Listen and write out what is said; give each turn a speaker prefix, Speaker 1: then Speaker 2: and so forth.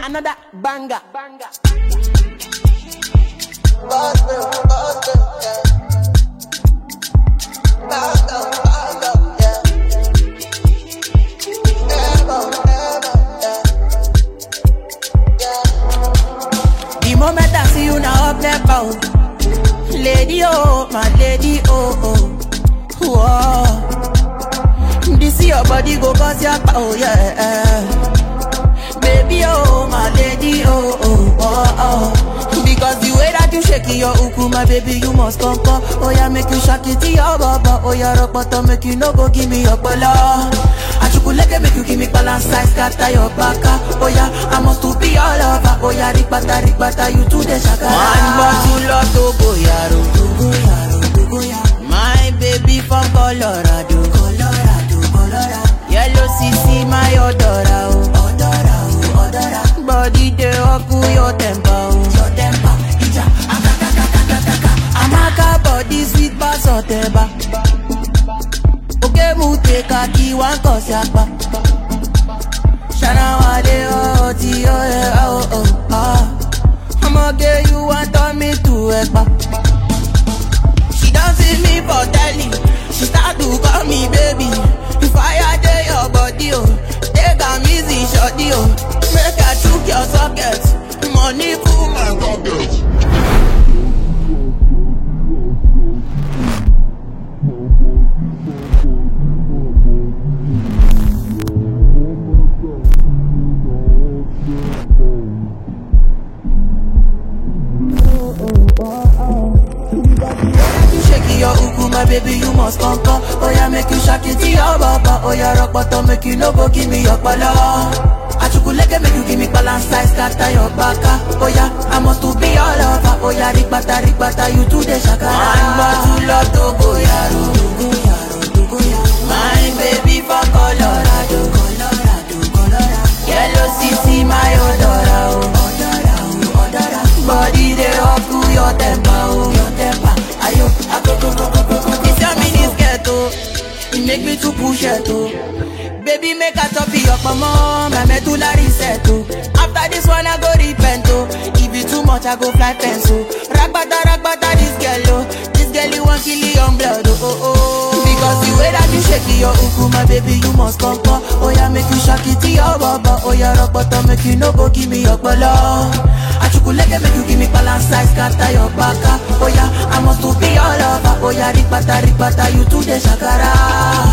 Speaker 1: Another banger. banger. The moment I see you now up there, bow. Lady, oh, my lady, oh, oh. Whoa. This your body go cause your power, yeah. Baby, oh, my lady, oh, oh, oh, oh. Because the way that you shake your uku, my baby, you must come, come. Oh, yeah, make you shake it to your baba. Oh, yeah, rock bottom, make you no go give me your bala. Achukuleke make you give me balance size, scatter your baka. Oh, yeah, I must to be all over. Oh, yeah, rikbata, rikbata, you to the shaka. One bottle of Togo, yaro. Togo, yaro, Togo, yaro. My baby from Colorado. Colorado, Colorado. Yellow CC, my odora, oh. Odora, oh, odora. Body dey oku your temper, oh. Your temper, ija, akakakakakaka. Amaka body sweet bass oteba. Oke mu take a key one cause yapa. Shana wale oh ti oh yeah oh oh ah. I'ma get you want turn me to ekpa. She don't see me for telly. She start to call me baby. If I dey your body, oh, take am easy, shorty, oh. Make I chook your socket. Money full my pocket. You shake your uku, my baby, you must come come. Oh yeah, make you shake it to your baba. Oh yeah, rock bottom, make you no go give me your bala. Achukuleke make you give me balance size, scatter your baka. Oh yeah, I must to be all over. Oh yeah, rikbata, rikbata, you to the shaka. One bottle of Togo, yaro. Togo, yaro, Togo, yaro. My baby from Colorado. Colorado, Colorado. Yellow CC, my odora, oh. Odora, oh, odora. Body dey up to your temper, oh. Your temper, ayo, akoko, koko, koko. This your mini skirt, oh. It make me to push it, oh. Baby, make a top your mama, my medulla reset, oh. After this one, I go repent, oh. If it too much, I go fly fence, oh. Ragbata, ragbata, this girl, oh. This girl, you want kill your blood, oh, oh, oh. Because the way that you shake your uku, my baby, you must come, come. Oh, yeah, make you shake it to your baba. Oh, yeah, rock bottom, make you no go give me your bala. Achukuleke, make you give me balance size, scatter your baka. Oh, yeah, I must to be all over. Oh, yeah, rikbata, rikbata, you to the shakara.